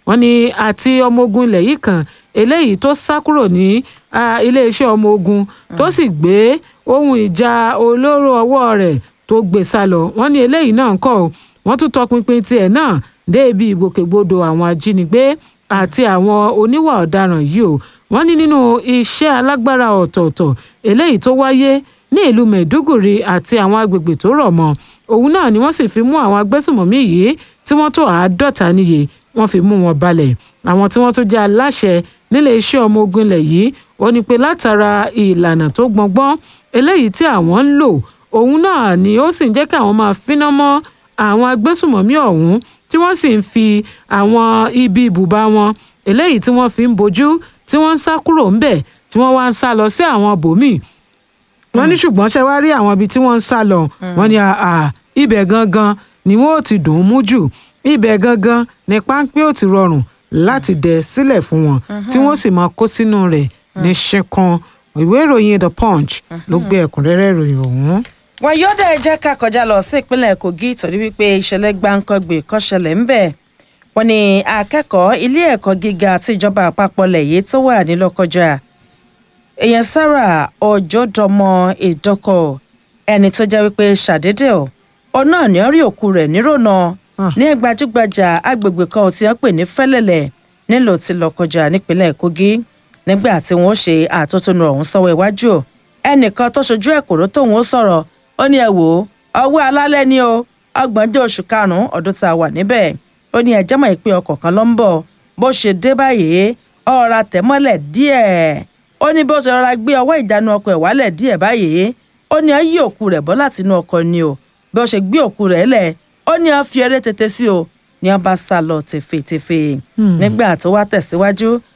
wọ́n ní àti ọmọ ogun ilẹ̀ yìí kan eléyìí tó sá kúrò ní ah, iléeṣẹ́ ọmọ ogun tó sì gbé ohun ìjà olóró ọwọ́ rẹ̀ tó gbé sá lọ wọ́n ní eléyìí náà ń kọ́ ọ wọ́n tún tọpinpin tiẹ̀ náà dé ibi ìgbòkègbodò àwọn ajínigbé àti àwọn oníwà ọ̀daràn yìí o wọ́n ní nínú iṣẹ́ alágbára ọ̀tọ̀ọ̀tọ̀ eléyìí tó wáyé ní ìlú Maiduguri àti àwọn agbègbè tó rọ̀ mọ́ òun náà ni wọ́n sì fi mú àwọn agbésùmọ̀mí yìí tí wọ́n tó àádọ́ta níye wọ́n fi mú wọn balẹ̀ àwọn tí wọ́n tún jẹ́ aláṣẹ nílé iṣẹ́ ọmọ ogun ilẹ̀ yìí ó ní pé látara ìlànà tó gbọngbọ́n eléyìí tí àwọn ń lò òun náà ni ó sì ń jẹ́ kí àwọn máa finá mọ́ àwọn agbésùmọ̀mí ọ̀hún tí wọ́n sì ń fi àwọn ibi ibùba wọn eléyìí tí wọ́n fi ń bojú tí wọ́n ń sá kúrò ńbẹ̀ tí wọ́n wá ń sá lọ sí àwọn bòmíì wọ́n ní ṣùgbọ́n ṣe wá rí àwọn ibi tí wọ́n ń sá lọ wọ́n ní àà ibẹ̀ gangan ni wọ́n ò ti dùn ún mú jù ibẹ̀ gangan ni páńpẹ́ ò ti rọrùn láti dẹ̀ sílẹ̀ fún wọn tí wọ́n sì máa kó sínú rẹ̀ ní ṣẹ́kan ìwé ìròyìn the punch ló gbé ẹ̀kúnrẹ́rẹ́ ìròyìn ọ̀hún. wọn yóò dẹ̀ jẹ́ ká kọjá lọ sí ìpínlẹ̀ Kogi torí wípé ìṣẹ̀lẹ̀ gbáǹkọ́gbè kan ṣẹlẹ̀ ńbẹ̀ wọ́n ní akẹ́kọ̀ọ́ ilé ẹ̀kọ́ gíga tí ìjọba àpapọ̀ lẹ̀ yìí tó wà ní Lọ́kọ́jà èèyàn Sarah Ọjọ́dọmọ Ìdọ́kọ̀ ẹni tó jẹ́ wípé ṣàdédé ọ̀ ọ náà ní rí òkú rẹ̀ nírònà ní gbajúgbajà agbègbè kan tí wọ́n pè ní Fẹ́lẹ́lẹ̀ nílùú tí Lọ́kọ́jà nípínlẹ̀ Kogi nígbà tí wọ́n ṣe àtótónu ọ̀hún sọ́wọ́ iwájú ò ẹnìkan tó ṣojú ẹ̀kọ́rọ́ tóun ó sọ̀rọ̀ ó ní ẹ wò ó ọwọ́ alálẹ́ ni o ọgbọ̀njọ́ oṣù karùn-ún ọdún tá a wà níbẹ̀ ó ní ẹjẹ́ mọ̀ pé ọkọ̀ kan ló ń bọ̀ bó ṣe dé báyìí ọ̀rá tẹ̀mọ́lẹ̀ díẹ̀ ó ní bó ṣe rọra gbé ọwọ́ ìjánu ọkọ̀ ẹ̀ wálẹ̀ díẹ̀ báyìí ó ní ẹ yí òkú rẹ̀ bọ́ láti inú ọkọ̀ ni o bí ó ṣe gbé òkú rẹ̀ lẹ̀ ó ní ẹ fi eré tètè sí o ní wọn bá sá lọ tèfètèfè nígbà tó wá tẹ̀síwájú